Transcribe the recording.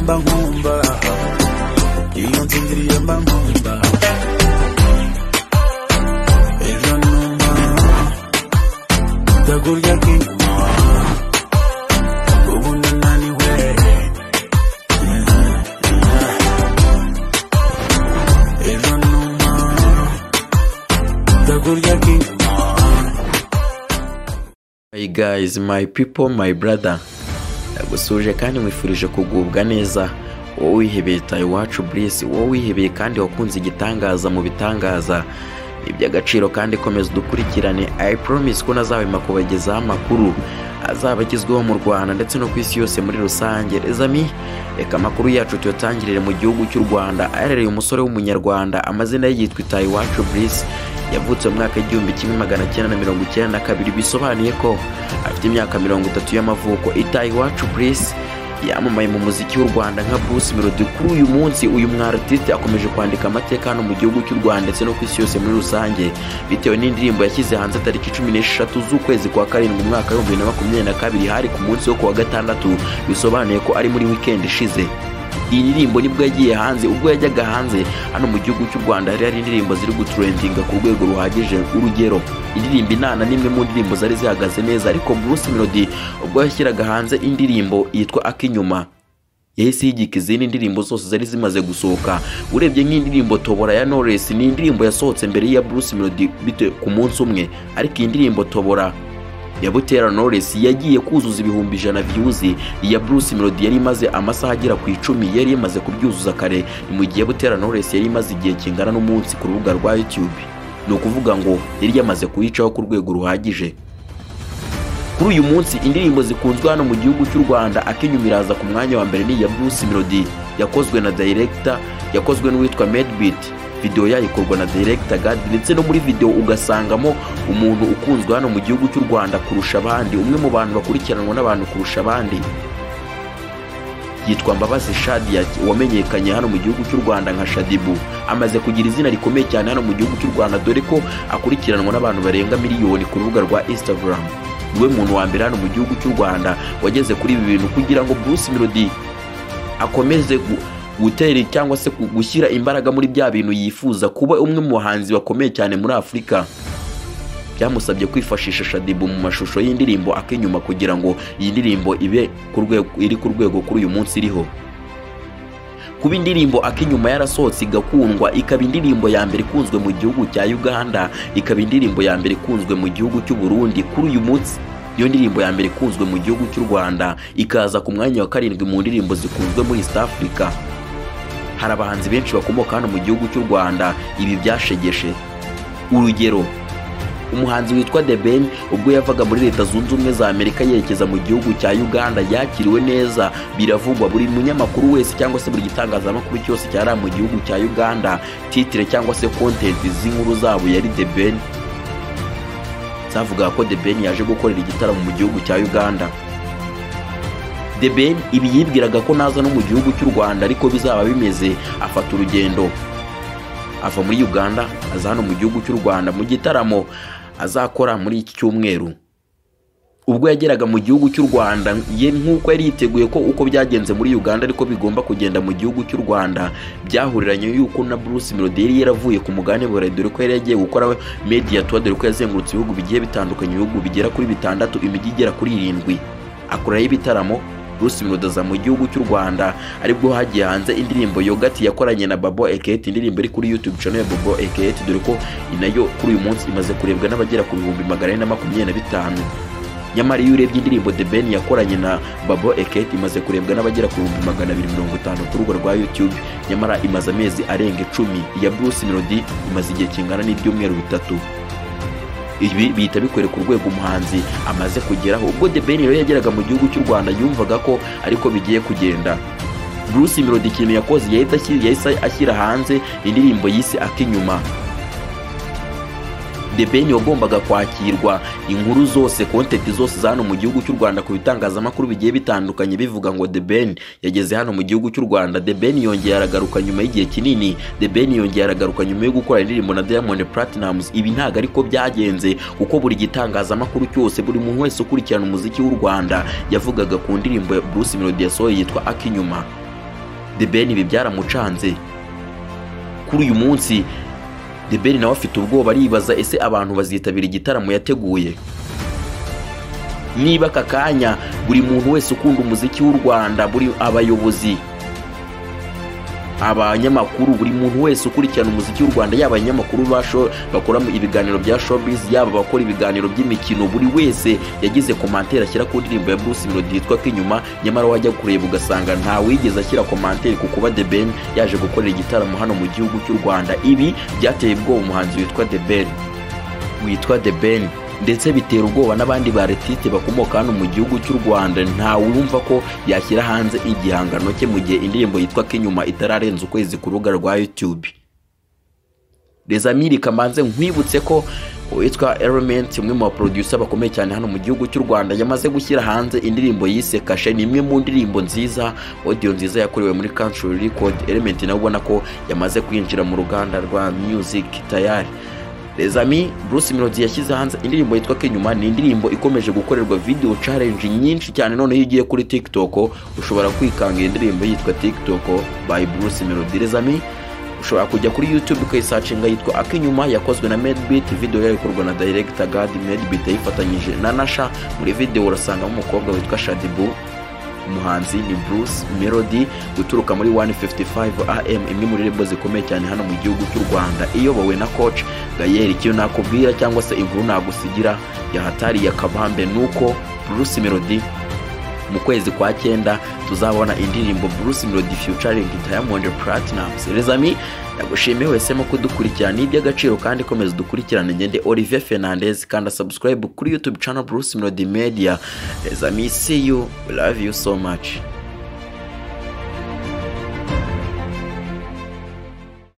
mamba iyo nzingiriye mba nkunda ejo numa ndagurya k'inyuma ubu ndananiwe ejo numa ndagurya k'inyuma Hey guys, my people, my brother. Ndagusuje kandi nkwifurije kugubwa neza. Wowe wihebeye tayo iwacu Bliss, wowe wihebeye kandi wakunze igitangaza mu bitangaza. Ni iby'agaciro kandi komeza udukurikirane. I promise ko nazahema kubagezaho amakuru azaba agezweho mu Rwanda ndetse no ku isi yose muri rusange. Les amis, reka amakuru yacu tuyatangirire mu gihugu cy'u Rwanda. Aherereye umusore w'umunyarwanda, amazina ye yitwa Tayo iwacu Bliss yavutse mu mwaka w'igihumbi kimwe magana cyenda na mirongo icyenda na kabiri bisobanuye ko afite imyaka mirongo itatu y'amavuko itaye iwacu burisi yamamaye mu muziki w'u rwanda nka bruce melody kuri uyu munsi uyu mwarartiste akomeje kwandika amateka hano mu gihugu cy'u rwanda ndetse no ku isi yose muri rusange bitewe n'indirimbo yashyize hanze tariki cumi n'eshatu z'ukwezi kwa karindwi umwaka w'ibihumbi bibiri na makumyabiri na kabiri hari ku munsi wo kuwa gatandatu bisobanuye ko ari muri weekend ishize iyi ndirimbo nibwo yagiye hanze ubwo yajyaga hanze hano mu gihugu cy'u rwanda hari hari indirimbo ziri guturendinga ku rwego ruhagije urugero indirimbo inana ni imwe mu ndirimbo zari zihagaze neza ariko bruce melody ubwo yashyiraga hanze indirimbo yitwa akinyuma yahise yigika izindi ndirimbo zose zari zimaze gusohoka urebye nk'indirimbo tobora ya knowless ni indirimbo yasohotse mbere y'iya bruce melody bite ku munsi umwe ariko iyi ndirimbo tobora ya Butera Knowless yagiye kuzuza ibihumbi ijana views iya Bruce Melody yari imaze amasaha agera ku icumi yari yamaze kubyuzuza kare ni mu gihe Butera Knowless yari imaze igihe kingana n'umunsi ku rubuga rwa YouTube ni ukuvuga ngo yari yamaze kuyicaho ku rwego ruhagije kuri uyu munsi indirimbo zikunzwe hano mu gihugu cy'u rwanda akinyuma iraza ku mwanya wa mbere ni iya bruce melody yakozwe na director yakozwe n'uwitwa medbeat video yayo ikorwa na director gad ndetse no muri video ugasangamo umuntu ukunzwe hano mu gihugu cy'u rwanda kurusha abandi umwe mu bantu bakurikiranwa n'abantu kurusha abandi yitwa Mbabazi Shadia wamenyekanye hano mu gihugu cy'u Rwanda nka Shadibu amaze kugira izina rikomeye cyane hano mu gihugu cy'u Rwanda dore ko akurikiranwa n'abantu barenga miliyoni ku rubuga rwa Instagram niwe muntu wa mbere hano mu gihugu cy'u Rwanda wageze kuri ibi bintu kugira ngo Bruce Melody akomeze gu- gutera cyangwa se gu- gushyira imbaraga muri bya bintu yifuza kuba umwe mu bahanzi bakomeye cyane muri Afurika byamusabye kwifashisha shadibu mu mashusho y'indirimbo akinyuma kugira ngo iyi ndirimbo ibe ku rwego iri ku rwego kuri uyu munsi iriho kuba indirimbo akinyuma yarasohotse igakundwa ikaba indirimbo ya mbere ikunzwe mu gihugu cya uganda ikaba indirimbo ya mbere ikunzwe mu gihugu cy'u burundi kuri uyu munsi iyo ndirimbo ya mbere ikunzwe mu gihugu cy'u rwanda ikaza ku mwanya wa karindwi mu ndirimbo zikunzwe muri east africa hari abahanzi benshi bakomoka hano mu gihugu cy'u rwanda ibi byashegeshe urugero umuhanzi witwa The Ben ubwo yavaga muri leta zunze ubumwe za amerika yerekeza mu gihugu cya uganda yakiriwe neza biravugwa buri munyamakuru wese cyangwa se buri gitangazamakuru cyose cyari mu gihugu cya uganda titire cyangwa se content z'inkuru zabo yari The Ben zavugaga ko The Ben yaje gukorera igitaramo mu gihugu cya uganda The Ben ibi yibwiraga ko naza no mu gihugu cy'u rwanda ariko bizaba bimeze afata urugendo ava muri uganda aza hano mu gihugu cy'u rwanda mu gitaramo azakora muri iki cyumweru ubwo yageraga mu gihugu cy'u rwanda ye nk'uko yari yiteguye ko uko byagenze muri uganda ariko bigomba kugenda mu gihugu cy'u rwanda byahuriranye y'uko na bruce melody yari yaravuye ku mugabane burayi dore ko yari yagiye gukora media tour dore ko yazengurutse ibihugu bigiye bitandukanye ibihugu bigera kuri bitandatu imijyi igera kuri irindwi akorayo ibitaramo bruce melody aza mu gihugu cy'u rwanda aribwo hagiye hanze indirimbo yogati yakoranye na babo eketi indirimbo iri kuri youtube channel ya babo eketi dore ko inayo kuri uyu munsi imaze kurebwa n'abagera ku bihumbi magana ane na makumyabiri na bitanu nyamara iyo urebye indirimbo The Ben yakoranye na Babo Eketi imaze kurebwa n'abagera ku bihumbi magana abiri mirongo itanu ku rubuga rwa YouTube nyamara imaze amezi arenga icumi iya Bruce Melody imaze igihe kingana n'ibyumweru bitatu ibi bihita bikorera ku rwego umuhanzi amaze kugeraho ubwo The Ben rero yageraga mu gihugu cy'u Rwanda yumvaga ko ariko bigiye kugenda Bruce Melody ikintu yakoze yahita ashyira- yahise ashyira hanze indirimbo yise Akinyuma The Ben wagombaga kwakirwa inkuru zose kontenti zose za hano mu gihugu cy'u Rwanda ku bitangazamakuru bigiye bitandukanye bivuga ngo The Ben yageze hano mu gihugu cy'u Rwanda The Ben yongeye aragaruka nyuma y'igihe kinini The Ben yongeye aragaruka nyuma yo gukora indirimbo na Diamond Platnumz ibi ntago ariko byagenze kuko buri gitangazamakuru cyose buri muntu wese ukurikirana umuziki w'u Rwanda yavugaga ku ndirimbo ya Bruce Melody yasohoye yitwa Akinyuma The Ben ibi byaramucanze kuri uyu munsi The Ben nawe afite ubwoba aribaza ese abantu bazitabira igitaramo yateguye niba aka kanya buri muntu wese ukunda umuziki w'u rwanda buri abayobozi abanyamakuru buri muntu wese ukurikirana umuziki w'u rwanda yaba abanyamakuru ba show- bakora mu- ibiganiro bya showbiz yaba abakora ibiganiro by'imikino buri wese yagize komantere ashyira ku ndirimbo ya bruce melody yitwa k'inyuma nyamara wajya kureba ugasanga nta wigeze ashyira komantere ku kuba the ben yaje gukorera igitaramo hano mu gihugu cy'u rwanda ibi byateye ubwoba umuhanzi witwa the ben witwa The Ben ndetse bitera ubwoba n'abandi baretite bakomoka hano mu gihugu cy'u Rwanda ntawe wumva ko yashyira hanze igihangano cye mu gihe indirimbo yitwa Kinyuma itararenza ukwezi ku rubuga rwa YouTube Rezamiri Kamanze nkwibutse ko uwitwa Element umwe mu baproducer bakomeye cyane hano mu gihugu cy'u Rwanda yamaze gushyira hanze indirimbo yise Kashe ni imwe mu ndirimbo nziza audio nziza yakorewe muri Country Record Element nawe ubona ko yamaze kwinjira mu ruganda rwa music tayari Rezami Bruce Melody yashyize hanze indirimbo yitwa Kinyuma ni indirimbo ikomeje gukorerwa video challenge nyinshi cyane noneho iyo ugiye kuri TikTok ushobora kwikanga iyi ndirimbo yitwa TikTok by Bruce Melody Rezami ushobora kujya kuri YouTube ukayisacinga yitwa Akinyuma yakozwe na Medbeat video yayo ikorwa na director God Medbeat yayifatanyije na Nasha muri video urasangamo umukobwa witwa Shadibu umuhanzi ni Bruce Melody uturuka muri 155 AM imwe muri rebo zikomeye cyane hano mu gihugu cy'u Rwanda iyobowe na coach Gael icyo nakubwira cyangwa se inkuru nagusigira yahatariye akabambe nuko Bruce Melody mu kwezi kwa cyenda tuzabona indirimbo Bruce Melody featuring Diamond Platnumz Rezami nagushimiye wese mu kudukurikirana iby'agaciro kandi komeza dukurikirane ngende Olivier Fernandez kanda subscribe kuri YouTube channel Bruce Melody Media Rezami see you we love you so much